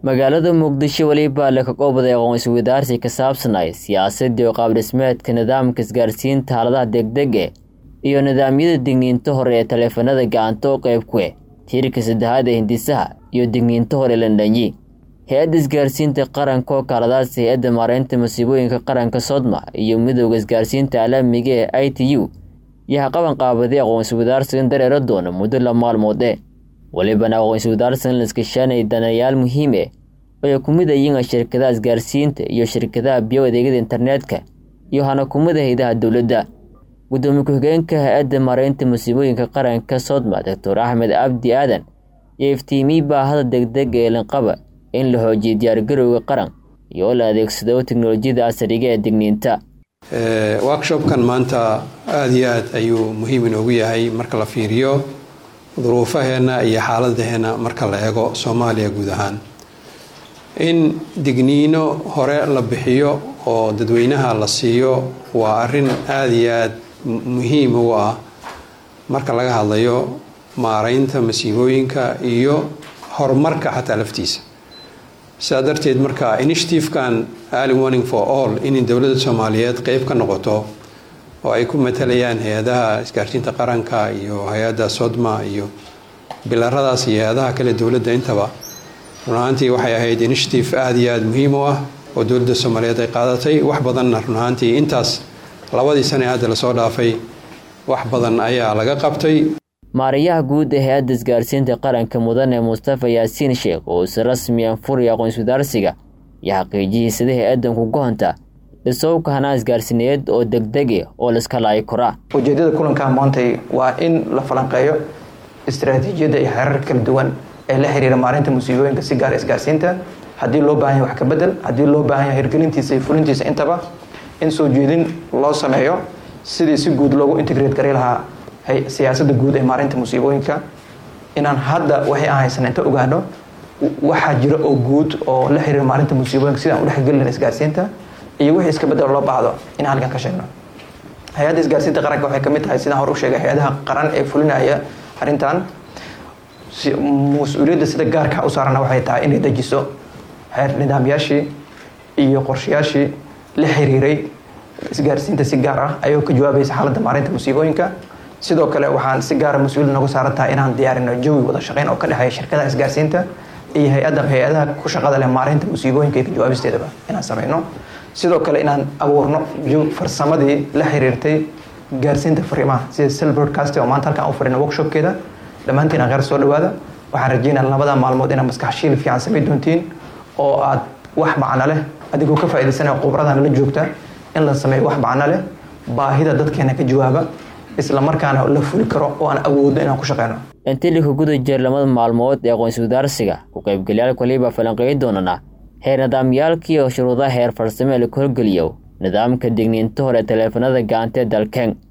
magaalada muqdisho weliba la kaqoobday aqoonsi wadaarsi ka saabsanay siyaasadii oo qaabdhismeedka nidaamka isgaarsiinta xaaladaha degdege iyo nidaamyada digniinta hore ee taleefanada gacanta oo qayb kuwe tiirka saddexaad ee hindisaha iyo digniinta hore landhanyi hay-adda isgaarsiinta qaranka oo kaaladaas hay-adda maareynta masiibooyinka qaranka sodma iyo midooda isgaarsiinta caalamiga ee i t u iyo haqaban qaabaday aqoonsi wadaarsigan dareero doona muddo la maalmood e welibana aqoonsi wadaarsigan laskashaanay danayaal muhiime oo ay ku mid ayiin shirkadaha isgaarsiinta iyo shirkadaha biyo adeegyada internetka iyo hana kumida haydaha dowladda gudoomiye ku-xigeenka hay-adda maareynta masiibooyinka qaranka sodma doctor axmed cabdi aadan iyo iftiimiyey baahada degdega ee lanqaba in la xoojiyo diyaargarowga qaran iyo oo la adeegsado teknolojiyada casriga ee digniinta workshopkan maanta aada iyo aad ayuu muhiim inoogu yahay marka la fiiriyo duruufaheenna iyo xaaladaheenna marka la eego soomaaliya guud ahaan in digniino hore la bixiyo oo dadweynaha la siiyo waa arrin aada iyo aad muhiim u ah marka laga hadlayo maareynta masiibooyinka iyo horumarka xataa laftiisa sidaa darteed marka initiative-kan early warning for all in dowladda soomaaliyeed qeyb ka noqoto oo ay ku matalayaan hay-adaha isgaarsiinta qaranka iyo hay-adda sodma iyo bilaradaas iyo hay-adaha kale dowladda intaba runahaantii waxay ahayd initiative aada iyo aada muhiim u ah oo dowladda soomaaliyeed ay qaadatay wax badanna runahaantii intaas labadii sane hadda lasoo dhaafay wax badan ayaa laga qabtay maarayaha guud ee hay-adda isgaarsiinta qaranka mudane mustafa yaasiin sheekh oo si rasmi an furaya aqoonsi wadaarsiga iyo xaqiijiyey sida hay-addan ku gohonta dhisowka hanaa isgaarsiineed oo degdege oo laiska laayi koraa ujeedada kulanka maantay waa in la falanqeeyo istaraatiijiyadda iyo xeerar kala duwan ee la xiriira maarinta musiibooyinka si gaar isgaarsiinta haddii loo baahan yahay wax ka bedel haddii loo baahan yahay hirgelintiisa iyo fulintiisa intaba in soo jeedin loo sameeyo sidii si guud loogu integrate gari lahaa siyaasadda guud ee maarinta musiibooyinka inaan hadda waxay aan haysan inta ogaano waxaa jira oo guud oo la xiriira maarinta musiibooyinka sidaan udhexgelin isgaarsiinta iyo wixii iska bedel loo baahdo in halkan ka sheegno hay-adda isgaarsiinta qaranka waxay kamid tahay sidaan hor u sheegay hay-adaha qaran ee fulinaya arrintan mas-uuliyadda sida gaarka u saarana waxay tahay inay dejiso nidaamyaashii iyo qorshayaashii la xiriiray isgaarsiinta si gaar ah ayagoo ka jawaabaysa xaaladda maarinta musiibooyinka sidoo kale waxaan si gaara mas-uuliyad nooga saaran tahay inaan diyaarino jawi wada shaqeyn oo ka dhexeeya shirkadaha isgaarsiinta iyo hay-adda hay-adaha ku shaqada leh maarinta musiibooyinka iyo ka jawaabisteedaba inaan sameyno sidoo kale inaan abuurno farsamadii la xiriirtay gaarsiinta fariimaha sida sel broadcast oo maanta halkaan u fadhino workshopkeeda dhammaantiin aan qeyr soo dhawaada waxaan rajeynaa labada maalmood inaad maskax shiil fiican samay doontiin oo aad wax macno leh adigoo ka faaidaysanaya khubradan la joogta in la sameeyo wax macno leh baahida dadkeena ka jawaaba isla markaana la fuli karo oo aan awoodno inaan ku shaqeyno intii lika guda jeer lamada maalmood ee aqoonsi wadaarsiga ku qaybgalayaal waliba falanqeyn doonana heer nidaamyaalkii oo shuruudaha heer farsame la ku horgeliyo nidaamka digniinta hore taleefanada gacanta ee dalkeen